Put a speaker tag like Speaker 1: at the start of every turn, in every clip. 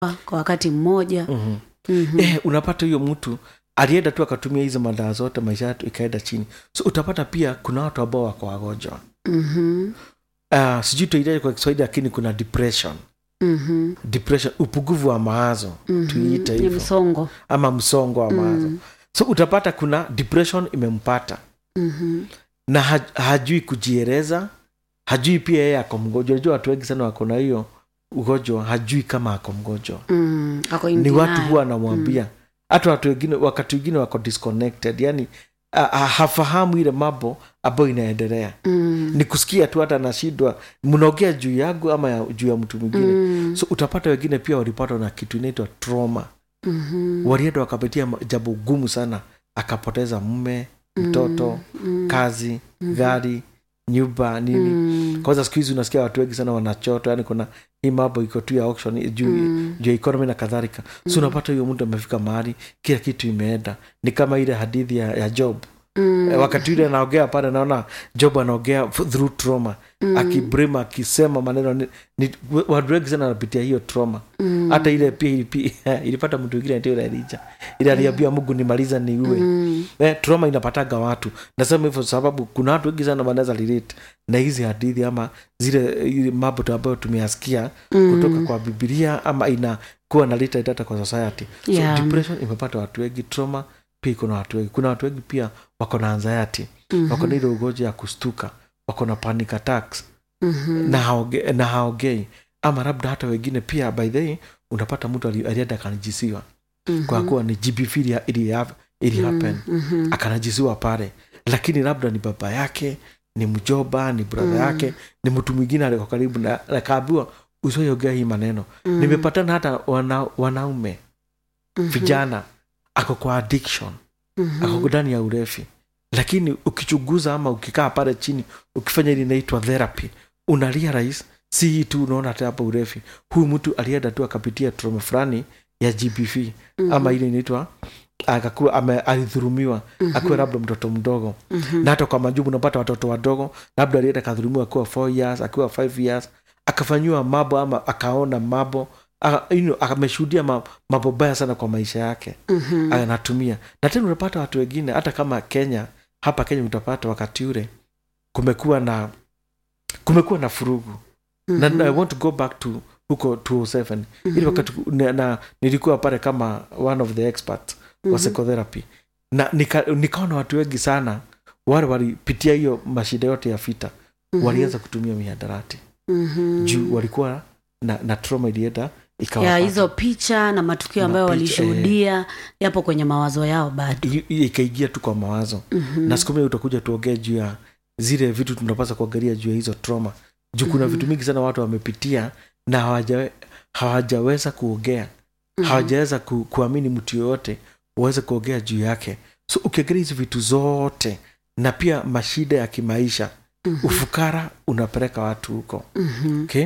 Speaker 1: kwa wakati mmoja
Speaker 2: Mhm.
Speaker 1: Mhm.
Speaker 2: eh, unapata huyo mtu alienda tu akatumia hizo madawa zote maisha yake ikaenda chini so utapata pia kuna watu ambao wako wagonjwa
Speaker 1: Mhm.
Speaker 2: uh, sijui tuitaje kwa kiswahili lakini kuna depression
Speaker 1: Mhm.
Speaker 2: depression upungufu wa mawazo
Speaker 1: Mhm.
Speaker 2: tuiite
Speaker 1: Ni
Speaker 2: hivyo
Speaker 1: msongo
Speaker 2: ama msongo wa mawazo
Speaker 1: Mm.
Speaker 2: so utapata kuna depression imempata
Speaker 1: Mhm.
Speaker 2: na ha, hajui kujieleza hajui pia yeye ako mgonjwa unajua watu wengi sana wako na hiyo ugonjwa hajui kama ako mgonjwa
Speaker 1: Mm. Ako in
Speaker 2: ni watu
Speaker 1: denial.
Speaker 2: huwa anamwambia hata watu wengine wakati wengine wako disconnected yani a- a- hafahamu ile mambo ambayo inaendelea
Speaker 1: Mm.
Speaker 2: ni kusikia tu hata anashindwa mnaongea juu yangu ama ya, juu ya mtu mwingine
Speaker 1: Mm.
Speaker 2: so utapata wengine pia walipatwa na kitu inaitwa trauma
Speaker 1: Mhm.
Speaker 2: walienda wakapitia ma- jambo gumu sana akapoteza mme mtoto
Speaker 1: Mm.
Speaker 2: kazi gari nyumba nini
Speaker 1: Mm.
Speaker 2: kwanza siku hizi unasikia watu wengi sana wanachota yani kuna hii mambo iko tu ya auction juu
Speaker 1: Mm.
Speaker 2: juu ya economy na kadhalika so unapata huyo mtu amefika mahali kila kitu imeenda ni kama ile hadithi ya, ya job
Speaker 1: Mm.
Speaker 2: Eh, wakati ule anaongea pale naona job anaongea f- through trauma
Speaker 1: Mm.
Speaker 2: akibrima akisema maneno ni, ni, watu wengi sana wanapitia hiyo trauma
Speaker 1: Mm.
Speaker 2: hata ile pia ilipi- ilipata mtu wingine ndio Elija ile aliambia mungu nimaliza niue
Speaker 1: Mm.
Speaker 2: eh, trauma inapataga watu nasema hivyo sababu kuna watu wengi sana wanaweza relate na hizi hadithi ama zile ile mambo tu ambayo tumeyasikia
Speaker 1: Mm.
Speaker 2: kutoka kwa bibilia ama inakuwa na leta data kwa society so
Speaker 1: Yeah.
Speaker 2: depression imepata watu wengi trauma pia kuna watu wengi kuna watu wengi pia wako na anxiety
Speaker 1: Mhm.
Speaker 2: wako na ile ugonjwa ya kustuka wako na panic attacks
Speaker 1: Mhm.
Speaker 2: na haoge, na haogei ama labda hata wengine pia by the way, unapata mtu ali- alienda akanajisiwa
Speaker 1: Mhm.
Speaker 2: kwa kuwa ni gbv ili, ili, ili happen
Speaker 1: Mhm.
Speaker 2: akanajisiwa pale lakini labda ni baba yake ni mjoba ni brother
Speaker 1: Mm.
Speaker 2: yake ni mtu mwingine aliko karibu na akaambiwa usioiongea hii maneno
Speaker 1: Mm.
Speaker 2: nimepatana hata wana, wanaume
Speaker 1: Mhm.
Speaker 2: vijana ako kwa addiction
Speaker 1: Mhm.
Speaker 2: ako ndani ya urefi lakini ukichunguza ama ukikaa pale chini ukifanya ili inaitwa therapy una realize si hii tu unaona hata hapa urefi huyu mtu alienda tu akapitia trauma fulani ya gbv
Speaker 1: Mhm.
Speaker 2: ama ile inaitwa akakuwa ame- alidhurumiwa
Speaker 1: Mhm.
Speaker 2: akiwa labda mtoto mdogo
Speaker 1: Mhm.
Speaker 2: na hata kwa majubu unapata watoto wadogo labda alienda akadhulumiwa akiwa 4 years akiwa 5 years akafanyiwa mambo ama akaona mambo aka- you know, ameshuhudia ma- mambo baya sana kwa maisha yake
Speaker 1: Mhm.
Speaker 2: anatumia na tena unapata watu wengine hata kama kenya hapa kenya utapata wakati ule kumekuwa na kumekuwa na furugu na, na I want to go back to huko 207 ili wakati na, na nilikuwa pale kama one of the experts wa psychotherapy na nika, nikaona watu wengi sana wale walipitia hiyo mashida yote ya vita walianza kutumia mihadarati
Speaker 1: Mhm.
Speaker 2: juu walikuwa na, na trauma ilienda
Speaker 1: ya
Speaker 2: ikawapata.
Speaker 1: hizo picha na matukio ambayo
Speaker 2: Mapicha,
Speaker 1: walishuhudia yapo kwenye mawazo yao bado
Speaker 2: I- i- ikaingia tu kwa mawazo
Speaker 1: Mhm.
Speaker 2: na siku moja utakuja tuongee juu ya zile vitu tunapaswa kuangalia juu ya hizo trauma juu kuna
Speaker 1: Mhm.
Speaker 2: vitu mingi sana watu wamepitia na hawajawe, hawajaweza kuongea
Speaker 1: Mhm.
Speaker 2: hawajaweza ku, kuamini mtu yoyote waweze kuongea juu yake so ukiangalia hizi vitu zote na pia mashida ya kimaisha
Speaker 1: Mhm.
Speaker 2: ufukara unapeleka watu huko
Speaker 1: Mhm.
Speaker 2: okay?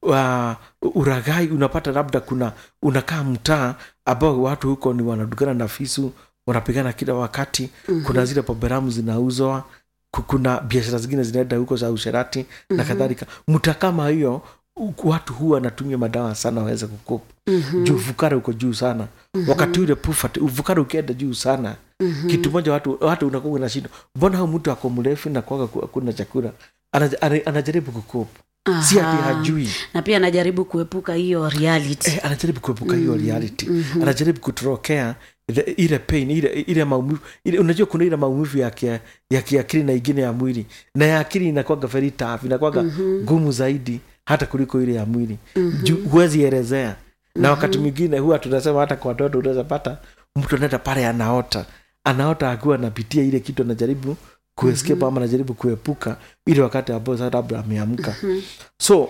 Speaker 2: wa uragai unapata labda kuna unakaa mtaa ambao watu huko ni wanadugana na fisu wanapigana kila wakati
Speaker 1: Mhm.
Speaker 2: kuna zile poberamu zinauzwa ku- kuna biashara zingine zinaenda huko za usherati na
Speaker 1: Mhm.
Speaker 2: kadhalika mta kama hiyo u- watu huwa wanatumia madawa sana waweze kukopa
Speaker 1: Mhm.
Speaker 2: juu ufukara uko juu sana wakati ule pufat ufukara ukienda juu sana
Speaker 1: Mhm.
Speaker 2: kitu moja watu watu unakuwa unashindwa mbona hau mtu ako mrefu na kwaga kuna chakula Anaja- ana- anajaribu kukopa si ati
Speaker 1: Aha.
Speaker 2: hajui
Speaker 1: na pia anajaribu kuepuka hiyo reality
Speaker 2: eh, anajaribu kuepuka hiyo reality
Speaker 1: Mhm.
Speaker 2: anajaribu kutorokea ile- ile pain ile, ile maumivu ile, unajua kuna ile maumivu ya, kia, ya kiakili na ingine ya mwili na ya akili inakwaga very tough inakwaga ngumu zaidi hata kuliko ile ya mwili Juu huwezi elezea na wakati mwingine huwa tunasema hata kwa watoto unaweza pata mtu anaenda pale anaota anaota akiwa anapitia ile kitu anajaribu kuescape ama anajaribu kuepuka ile wakati ambao sasa labda ameamka so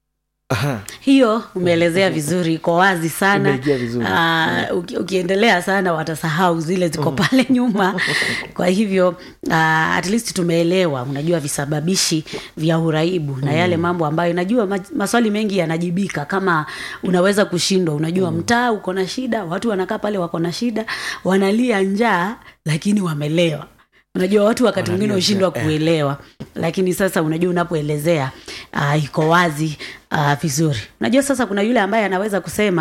Speaker 2: aha,
Speaker 1: hiyo umeelezea vizuri iko wazi sana
Speaker 2: umeingia vizuri
Speaker 1: Ah, uki, ukiendelea sana watasahau zile ziko pale nyuma kwa hivyo uh, at least tumeelewa unajua visababishi vya uraibu na yale mambo ambayo najua ma, maswali mengi yanajibika kama unaweza kushindwa unajua mtaa uko na shida watu wanakaa pale wako na shida wanalia njaa lakini wamelewa unajua watu wakati
Speaker 2: Wanalia
Speaker 1: mwingine hushindwa
Speaker 2: njaa, eh.
Speaker 1: kuelewa lakini sasa unajua unapoelezea uh, iko wazi uh, vizuri unajua sasa kuna yule ambaye anaweza kusema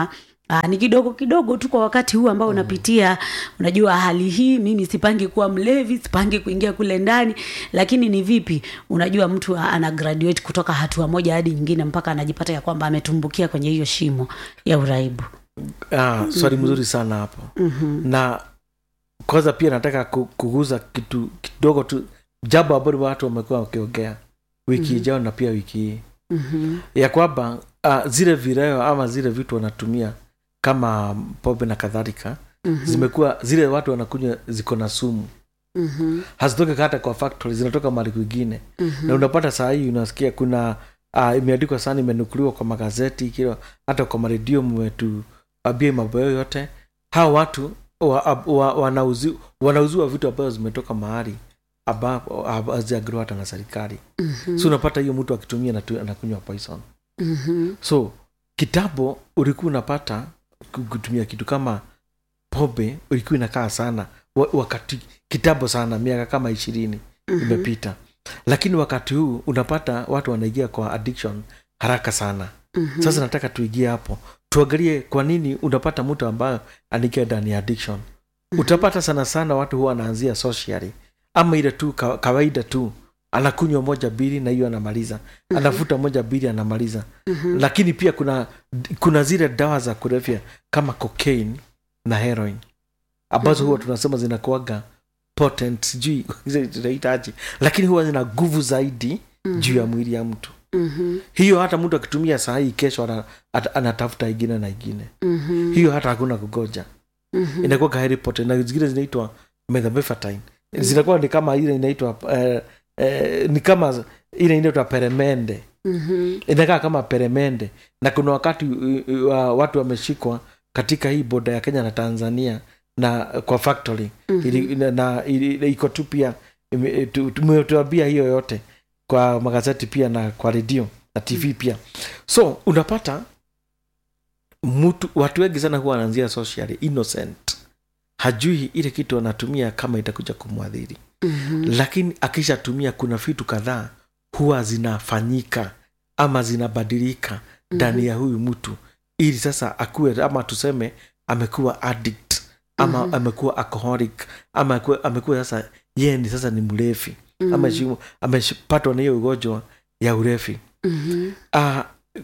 Speaker 1: Aa, ni kidogo kidogo tu kwa wakati huu ambao unapitia unajua hali hii mimi sipangi kuwa mlevi sipangi kuingia kule ndani lakini ni vipi unajua mtu ana graduate kutoka hatua moja hadi nyingine mpaka anajipata ya kwamba ametumbukia kwenye hiyo shimo ya uraibu
Speaker 2: ah, swali mzuri sana hapo
Speaker 1: mm-hmm.
Speaker 2: na kwanza pia nataka ku- kuguza kitu kidogo tu jambo ambalo watu wamekuwa wakiongea wiki
Speaker 1: Mhm.
Speaker 2: ijao na pia wiki hii
Speaker 1: Mm-hmm.
Speaker 2: ya kwamba uh, zile vileo ama zile vitu wanatumia kama pombe na kadhalika
Speaker 1: Mm-hmm.
Speaker 2: zimekuwa zile watu wanakunywa ziko na sumu
Speaker 1: Mm-hmm.
Speaker 2: hazitoki hata kwa factory zinatoka mahali kwingine
Speaker 1: Mm-hmm.
Speaker 2: na unapata saa hii unasikia kuna uh, imeandikwa sana imenukuliwa kwa magazeti kila hata kwa maredio mmetuambia mambo yao yote hawa watu wa, wa, wanauzi, wanauziwa vitu ambazo zimetoka mahali ambapo haziagiriwa hata na serikali
Speaker 1: Mm-hmm.
Speaker 2: so unapata hiyo mtu akitumia natu- anakunywa poison
Speaker 1: Mm-hmm.
Speaker 2: so kitambo ulikuwa unapata ku- kutumia kitu kama pombe ulikuwa inakaa sana wa- wakati kitambo sana miaka kama ishirini imepita lakini wakati huu unapata watu wanaingia kwa addiction haraka sana
Speaker 1: Mm-hmm.
Speaker 2: sasa nataka tuingie hapo tuangalie kwa nini unapata mtu ambayo anaingia ndani ya addiction utapata sana sana watu huwa wanaanzia socially ama ile tu ka, kawaida tu anakunywa moja bili na hiyo anamaliza anafuta moja bili anamaliza
Speaker 1: Mhm.
Speaker 2: lakini pia kuna kuna zile dawa za kulevya kama cocaine na heroin ambazo
Speaker 1: Mhm.
Speaker 2: huwa tunasema zinakuaga potent sijui zinaitaje lakini huwa zina nguvu zaidi juu ya mwili ya mtu
Speaker 1: Mhm.
Speaker 2: hiyo hata mtu akitumia saa hii kesho ana, ata- anatafuta ingine na ingine
Speaker 1: Mhm.
Speaker 2: hiyo hata hakuna kugoja
Speaker 1: Mhm.
Speaker 2: inakuwa kaheri potent na zingine zinaitwa methamphetamine zinakuwa ni kama ile inaitwa eh, eh, ni kama ile inaitwa peremende
Speaker 1: Mhm.
Speaker 2: inakaa kama peremende na kuna wakati uh, uh, watu wameshikwa katika hii boda ya kenya na tanzania na kwa factory
Speaker 1: Mhm.
Speaker 2: ili, na, na ili- iko tu pia ime- tu- tumetuambia hiyo yote kwa magazeti pia na kwa redio na tv pia so unapata mtu watu wengi sana huwa wanaanzia socially innocent hajui ile kitu anatumia kama itakuja kumwadhiri
Speaker 1: Mhm.
Speaker 2: lakini akishatumia kuna vitu kadhaa huwa zinafanyika ama zinabadilika ndani ya huyu mtu ili sasa akuwe ama tuseme amekuwa addict ama
Speaker 1: Mhm.
Speaker 2: amekuwa alcoholic ama amekuwa, amekuwa sasa yeye ni sasa ni mlevi
Speaker 1: Mhm.
Speaker 2: ama shimu- amepatwa na hiyo ugonjwa ya urefi
Speaker 1: Mhm.
Speaker 2: uh,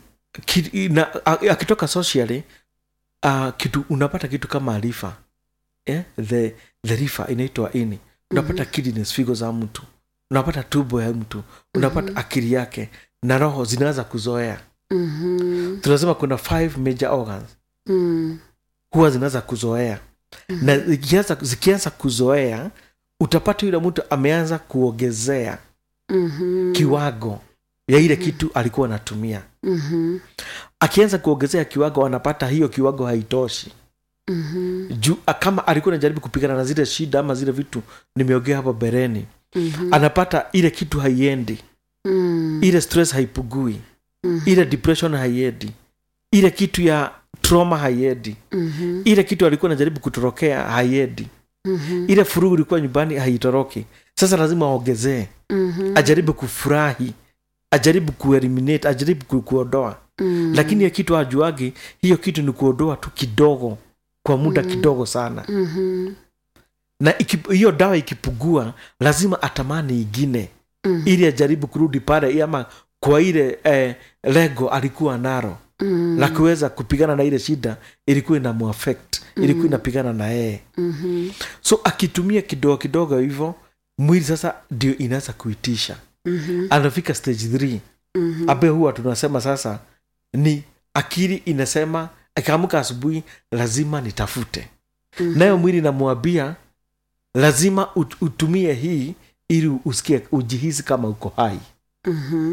Speaker 2: ki, na, a- akitoka socially uh, kitu unapata kitu kama rifa eh? the, the rifa inaitwa ini unapata kidneys figo za mtu unapata tumbo ya mtu unapata
Speaker 1: Mhm.
Speaker 2: akili yake na roho zinaanza kuzoea
Speaker 1: Mhm.
Speaker 2: tunasema kuna five major organs
Speaker 1: Mhm.
Speaker 2: huwa zinaanza kuzoea na zikianza, zikianza kuzoea utapata yule mtu ameanza kuongezea
Speaker 1: Mhm.
Speaker 2: kiwango ya ile kitu alikuwa anatumia
Speaker 1: Mhm.
Speaker 2: akianza kuongezea kiwango anapata hiyo kiwango haitoshi
Speaker 1: Mhm.
Speaker 2: juu kama alikuwa anajaribu kupigana na zile shida ama zile vitu nimeongea hapo bereni
Speaker 1: Mhm.
Speaker 2: anapata ile kitu haiendi
Speaker 1: Mhm.
Speaker 2: ile stress haipugui
Speaker 1: Mhm.
Speaker 2: ile depression haiendi ile kitu ya trauma haiendi
Speaker 1: Mhm.
Speaker 2: ile kitu alikuwa anajaribu kutorokea haiendi
Speaker 1: Mhm.
Speaker 2: ile furugu ilikuwa nyumbani haitoroki sasa lazima aongezee
Speaker 1: Mhm.
Speaker 2: ajaribu kufurahi ajaribu kueliminate ajaribu ku- kuondoa
Speaker 1: Mhm.
Speaker 2: lakini hiyo kitu ajuagi hiyo kitu ni kuondoa tu kidogo kwa muda
Speaker 1: Mhm.
Speaker 2: kidogo sana
Speaker 1: Mhm.
Speaker 2: na iki- hiyo dawa ikipugua lazima atamani ingine
Speaker 1: Mhm.
Speaker 2: ili ajaribu kurudi pale ama kwa ile eh, lego alikuwa naro
Speaker 1: Mhm.
Speaker 2: la kuweza kupigana na ile shida ilikuwa ina muaffect ilikuwa inapigana na yeye
Speaker 1: Mhm.
Speaker 2: so akitumia kidogo kidogo hivyo mwili sasa ndio inaweza kuitisha
Speaker 1: Mhm.
Speaker 2: anafika stage 3
Speaker 1: Mhm.
Speaker 2: ambaye huwa tunasema sasa ni akili inasema akiamka asubuhi lazima nitafute
Speaker 1: Mhm.
Speaker 2: nayo mwili namwambia lazima ut- utumie hii ili usikie ujihisi kama uko hai
Speaker 1: Mhm.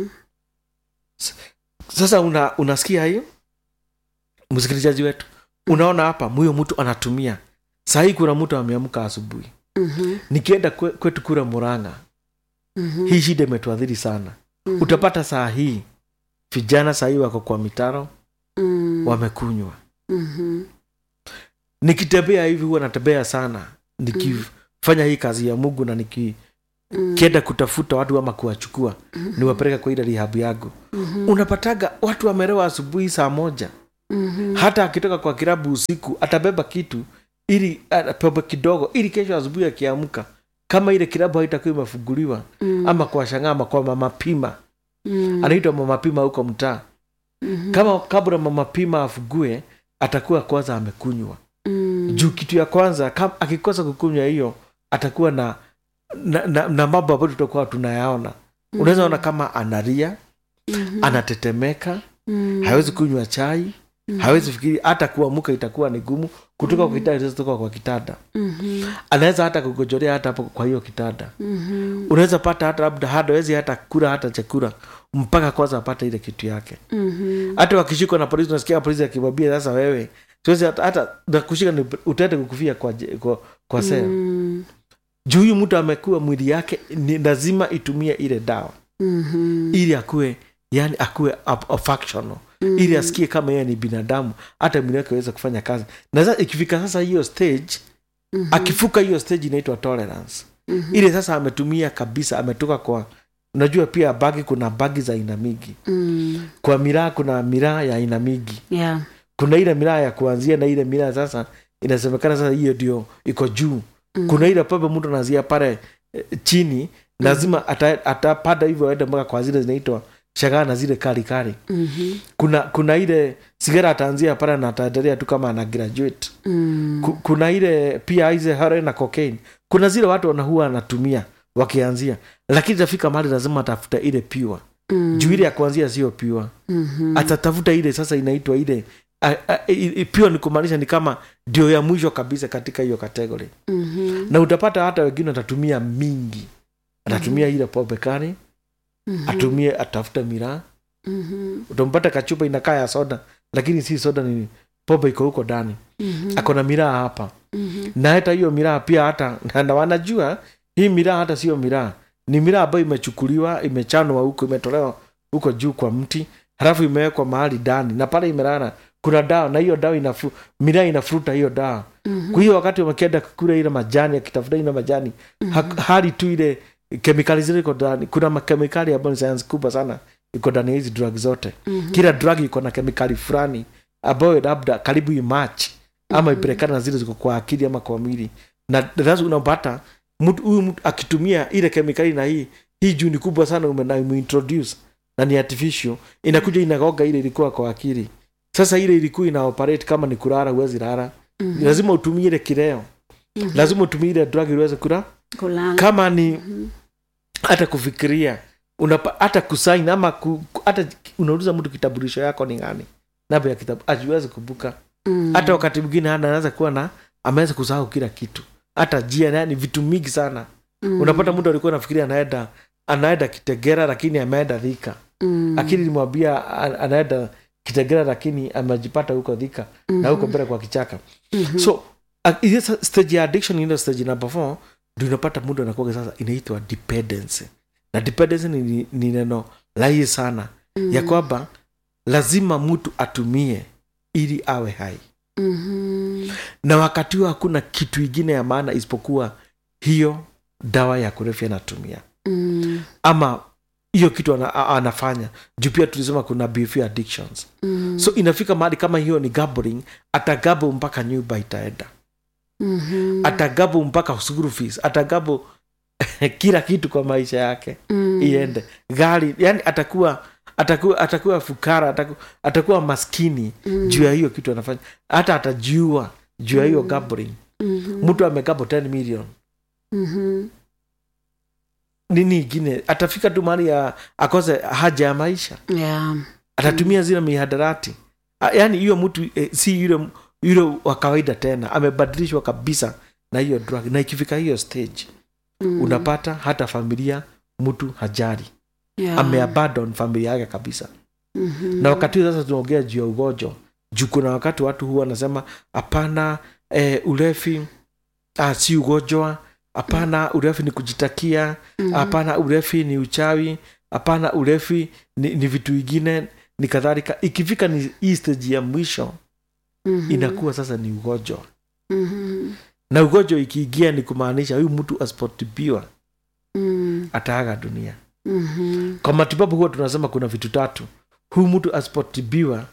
Speaker 2: sasa una, unasikia hiyo msikilizaji wetu unaona hapa huyo mtu anatumia sahii kuna mtu ameamka asubuhi
Speaker 1: Mhm.
Speaker 2: nikienda kwe, kwetu kura muranga
Speaker 1: Mhm.
Speaker 2: hii shida imetuadhiri sana
Speaker 1: Mhm.
Speaker 2: utapata saa hii vijana sahii wako kwa mitaro
Speaker 1: Mhm.
Speaker 2: wamekunywa
Speaker 1: Mhm.
Speaker 2: nikitembea hivi huwa natembea sana nikifanya hii kazi ya mungu na nikienda
Speaker 1: Mhm.
Speaker 2: kutafuta watu ama kuwachukua niwapeleka kwa ile rihabu yangu
Speaker 1: Mhm.
Speaker 2: unapataga watu wamerewa asubuhi saa moja
Speaker 1: Mhm.
Speaker 2: hata akitoka kwa kilabu usiku atabeba kitu ili atabeba kidogo ili kesho asubuhi akiamka kama ile kilabu haitakuwa imefunguliwa
Speaker 1: Mm.
Speaker 2: ama kwa shangaa ama kwa mama pima
Speaker 1: Mm.
Speaker 2: anaitwa mama pima huko mtaa
Speaker 1: Mhm.
Speaker 2: kama kabla mama pima afugue atakuwa kwanza amekunywa
Speaker 1: Mm.
Speaker 2: juu kitu ya kwanza kam, akikosa kukunywa hiyo atakuwa na na, na, na mambo ambayo tutakuwa tunayaona unaweza ona kama analia
Speaker 1: Mhm.
Speaker 2: anatetemeka
Speaker 1: Mm.
Speaker 2: hawezi kunywa chai hawezi fikiri hata kuamuka itakuwa ni gumu kutoka kwa kitanda kutoka kwa kitanda
Speaker 1: Mhm.
Speaker 2: anaweza hata kugojolea hata hapo kwa hiyo kitanda
Speaker 1: Mhm.
Speaker 2: unaweza pata hata labda hawezi hata kula hata chakula mpaka kwanza apate ile kitu yake
Speaker 1: Mhm.
Speaker 2: hata wakishikwa na polisi unasikia polisi akimwambia sasa wewe siwezi hata, hata nakushika ni utaenda kukufia kwa, je- kwa, kwa sel
Speaker 1: Mm.
Speaker 2: juu huyu mtu amekuwa mwili yake ni lazima itumie ile dawa
Speaker 1: Mhm.
Speaker 2: ili akuwe yani akuwe up- up- functional ili asikie kama yeye ni binadamu hata mwili wake aweze kufanya kazi na sasa ikifika sasa hiyo stage
Speaker 1: Mhm.
Speaker 2: akifuka hiyo stage inaitwa tolerance
Speaker 1: Mhm.
Speaker 2: ile sasa ametumia kabisa ametoka kwa unajua pia bagi kuna bagi za aina mingi
Speaker 1: Mm.
Speaker 2: kwa miraa kuna miraa ya aina mingi
Speaker 1: Yeah.
Speaker 2: kuna ile miraa ya kuanzia na ile miraa sasa inasemekana sasa hiyo ndio iko juu
Speaker 1: Mm.
Speaker 2: kuna ile pepe mtu anazia pale eh, chini lazima ata- atapanda hivyo aende mpaka kwa zile zinaitwa shagaa na zile kali kali
Speaker 1: Mhm.
Speaker 2: kuna kuna ile sigara ataanzia pale na ataendelea tu kama ana graduate
Speaker 1: Mm.
Speaker 2: Ku- kuna ile pia hizi heroin na cocaine kuna zile watu wanahuwa anatumia wakianzia lakini tafika mahali lazima atafuta ile pure
Speaker 1: Mm.
Speaker 2: juu ile ya kuanzia sio pure
Speaker 1: Mhm.
Speaker 2: atatafuta ile sasa inaitwa ile a, a, i- i- pure ni kumaanisha ni kama ndio ya mwisho kabisa katika hiyo kategori
Speaker 1: Mhm.
Speaker 2: na utapata hata wengine watatumia mingi atatumia ile pombe kali
Speaker 1: Mhm.
Speaker 2: atumie atafuta miraa
Speaker 1: Mhm.
Speaker 2: utampata kachupa inakaa ya soda lakini si soda ni pombe iko huko ndani
Speaker 1: Mhm.
Speaker 2: ako na miraa hapa
Speaker 1: Mhm.
Speaker 2: na hata hiyo miraa pia hata na- na wanajua hii miraa hata sio miraa ni miraa ambayo imechukuliwa imechanwa huko imetolewa huko juu kwa mti halafu imewekwa mahali ndani na pale imelala kuna dawa na hiyo dawa inafu, miraa inafuruta hiyo dawa
Speaker 1: Mhm.
Speaker 2: kwa hiyo wakati wamekienda kukula ile majani akitafuta ile majani ha, hali tu ile kemikali zile iko ndani kuna makemikali ambayo ni sayansi kubwa sana iko ndani ya hizi drug zote
Speaker 1: Mhm.
Speaker 2: kila drug iko na kemikali fulani ambayo labda karibu imach ama ipelekana na zile ziko kwa akili ama kwa mwili na sasa unapata mtu huyu mtu akitumia ile kemikali na hii hii juu ni kubwa sana ume- na umeintroduce na ni artificial inakuja inagoga ile ilikuwa kwa akili sasa ile ilikuwa ina operate kama ni kulala huwezi lala
Speaker 1: Mhm.
Speaker 2: lazima utumie ile kileo
Speaker 1: Mhm.
Speaker 2: lazima utumie ile drug ili uweze kula
Speaker 1: Kulala.
Speaker 2: kama ni
Speaker 1: Mhm.
Speaker 2: hata kufikiria unapa, hata kusaini ama ku, ku- hata unauliza mtu kitambulisho yako ni gani namba ya kitabu ajiwezi kumbuka
Speaker 1: Mm.
Speaker 2: hata wakati mwingine hana anaweza kuwa na ameweza kusahau kila kitu hata jia yani vitu mingi sana
Speaker 1: Mm.
Speaker 2: unapata mtu alikuwa nafikiria anaenda anaenda kitegera lakini ameenda dhika
Speaker 1: Mm.
Speaker 2: lakini nilimwambia a- anaenda kitegera lakini amejipata huko dhika na huko mbele kwa kichaka
Speaker 1: Mhm.
Speaker 2: so uh, ile sa- stage ya addiction ile stage number four ndio unapata mtu anakuwa sasa inaitwa dependency na dependency ni, ni neno lahi sana
Speaker 1: Mhm.
Speaker 2: ya kwamba lazima mtu atumie ili awe hai
Speaker 1: Mhm.
Speaker 2: na wakati huo hakuna kitu ingine ya maana isipokuwa hiyo dawa ya kulevya anatumia
Speaker 1: Mm.
Speaker 2: ama hiyo kitu ana, a- anafanya juu pia tulisema kuna behavior addictions
Speaker 1: Mm.
Speaker 2: so inafika mahali kama hiyo ni gambling atagabu mpaka nyumba itaenda
Speaker 1: Mhm.
Speaker 2: atagabu mpaka school fees atagabu kila kitu kwa maisha yake
Speaker 1: Mm.
Speaker 2: iende gari yani atakuwa atakuwa atakuwa fukara atakuwa, atakuwa maskini
Speaker 1: Mm.
Speaker 2: juu ya hiyo kitu anafanya hata atajiua juu ya hiyo gambling
Speaker 1: Mhm.
Speaker 2: mtu amegabo 10 million
Speaker 1: Mhm.
Speaker 2: nini ingine atafika tu mahali ya akose haja ya maisha
Speaker 1: Yeah.
Speaker 2: atatumia zile mihadarati A- yaani hiyo mtu eh, si yule yule wa kawaida tena amebadilishwa kabisa na hiyo drug na ikifika hiyo stage
Speaker 1: Mm.
Speaker 2: unapata hata familia mtu hajari
Speaker 1: Yeah.
Speaker 2: ameabandon familia yake kabisa
Speaker 1: Mhm.
Speaker 2: na wakati huu sasa tunaongea juu ya ugonjwa juu kuna wakati watu huwa wanasema hapana eh, ulevi ah, si ugonjwa hapana ulevi ni kujitakia
Speaker 1: Mhm.
Speaker 2: hapana ulevi ni uchawi hapana ulevi ni, ni vitu ingine ni kadhalika ikifika ni hii stage ya mwisho
Speaker 1: Mhm.
Speaker 2: inakuwa sasa ni ugonjwa
Speaker 1: Mhm.
Speaker 2: na ugonjwa ikiingia ni kumaanisha huyu mtu asipotibiwa
Speaker 1: Mm.
Speaker 2: ataaga dunia
Speaker 1: Mhm.
Speaker 2: kwa matibabu huwa tunasema kuna vitu tatu huyu mtu asipotibiwa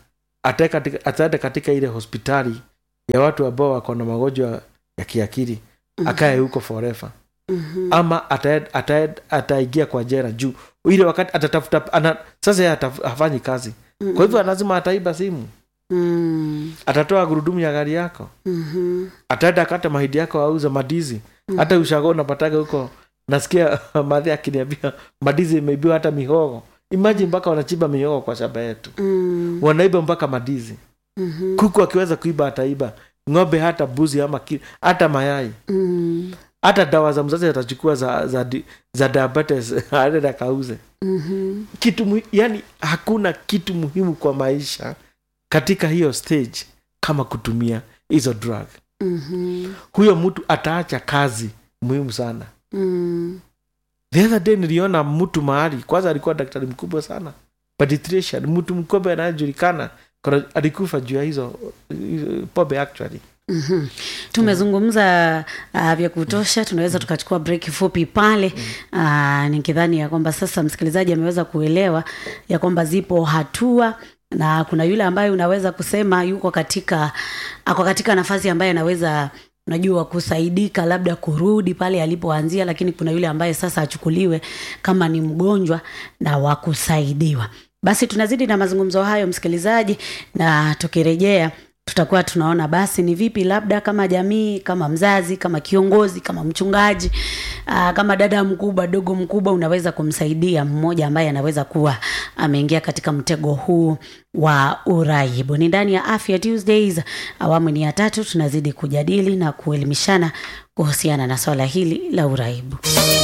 Speaker 2: atae katika, ataenda katika ile hospitali ya watu ambao wako na magonjwa ya kiakili akae huko forever
Speaker 1: Mhm.
Speaker 2: ama ataed- ataed- ataingia kwa jera juu ile wakati atatafuta ana, sasa yeye ataf- hafanyi kazi kwa hivyo lazima ataiba simu
Speaker 1: Mm.
Speaker 2: atatoa gurudumu ya gari yako
Speaker 1: Mhm.
Speaker 2: ataenda akate mahidi yako auze madizi hata ushago unapataga huko nasikia madhi akiniambia madizi imeibiwa hata mihogo imaji mpaka wanachiba mihogo kwa shamba yetu
Speaker 1: Mm.
Speaker 2: wanaiba mpaka madizi
Speaker 1: Mhm.
Speaker 2: kuku akiweza kuiba ataiba ng'ombe hata buzi ama ki, hata mayai
Speaker 1: Mm.
Speaker 2: hata dawa za mzazi atachukua za, za, di- za diabetes aende akauze
Speaker 1: Mhm.
Speaker 2: kitu muhi- yani hakuna kitu muhimu kwa maisha katika hiyo stage kama kutumia hizo drug
Speaker 1: Mhm.
Speaker 2: huyo mtu ataacha kazi muhimu sana
Speaker 1: Mm.
Speaker 2: the other day niliona mtu mahali kwanza alikuwa daktari mkubwa sana pediatrician mtu mkubwa anayejulikana Kuna- alikufa juu ya hizo hizo pombe actually
Speaker 1: Mhm. tumezungumza uh, vya kutosha tunaweza tukachukua break fupi pale uh, nikidhani ya kwamba sasa msikilizaji ameweza kuelewa ya kwamba zipo hatua na kuna yule ambaye unaweza kusema yuko katika ako katika nafasi ambaye anaweza unajua kusaidika labda kurudi pale alipoanzia lakini kuna yule ambaye sasa achukuliwe kama ni mgonjwa na wa kusaidiwa basi tunazidi na mazungumzo hayo msikilizaji na tukirejea tutakuwa tunaona basi ni vipi labda kama jamii kama mzazi kama kiongozi kama mchungaji aa, kama dada mkubwa dogo mkubwa unaweza kumsaidia mmoja ambaye anaweza kuwa ameingia katika mtego huu wa uraibu ni ndani ya afya tuesdays awamu ni ya tatu tunazidi kujadili na kuelimishana kuhusiana na swala hili la uraibu